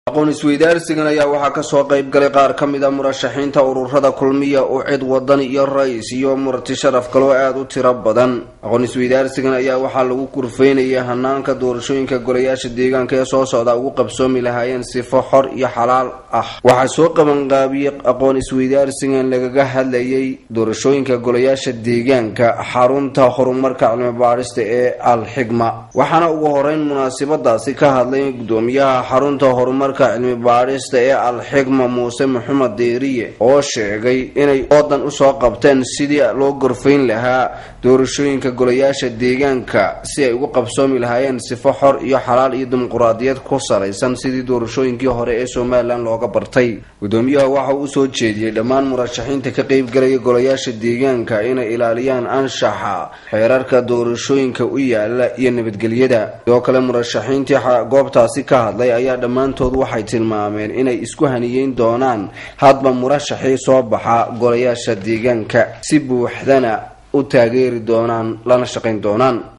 aqoon isweydaarsigan ayaa waxaa kasoo qayb galay qaar ka mid a murashaxiinta ururada kulmiya oo cid wadan iyo ra-is iyo murti sharaf kaloo aada u tiro badan aqoon isweydaarsigan ayaa waxaa lagu kurfeynaya hanaanka doorashooyinka golayaasha deegaanka ee soo socda ugu qabsoomi lahaayeen sifo xor iyo xalaal ah waxaa soo qabanqaabiyey aqoon isweydaarsigan lagaga hadlayay doorashooyinka golayaasha deegaanka xarunta horumarka cilmi baadhista ee alxigma waxaana ugu horeyn munaasabadaasi ka hadlay gudoomiyaha xarunta horumarka cilmi baadhista ee alxigma muuse maxamed deeriye oo sheegay inay oodan usoo qabteen sidii loo gorfayn lahaa doorashooyinka golayaasha deegaanka si ay ugu qabsoomi lahaayeen sifo xor iyo xalaal iyo dimuquraadiyad ku salaysan sidii doorashooyinkii hore ee somalilan looga bartay gudoomiyaha waxa uu usoo jeediyey dhammaan murashaxiinta ka qeybgalaya golayaasha deegaanka inay ilaaliyaan anshaxa xeerarka doorashooyinka u yaala iyo nabadgelyada sidoo kale murashaxiintii goobtaasi ka hadlay ayaa dhammaantood waxay tilmaameen inay isku haniyeyn doonaan hadba murashaxii soo baxa golayaasha deegaanka si buuxdana u taageeri doonaan lana shaqayn doonaan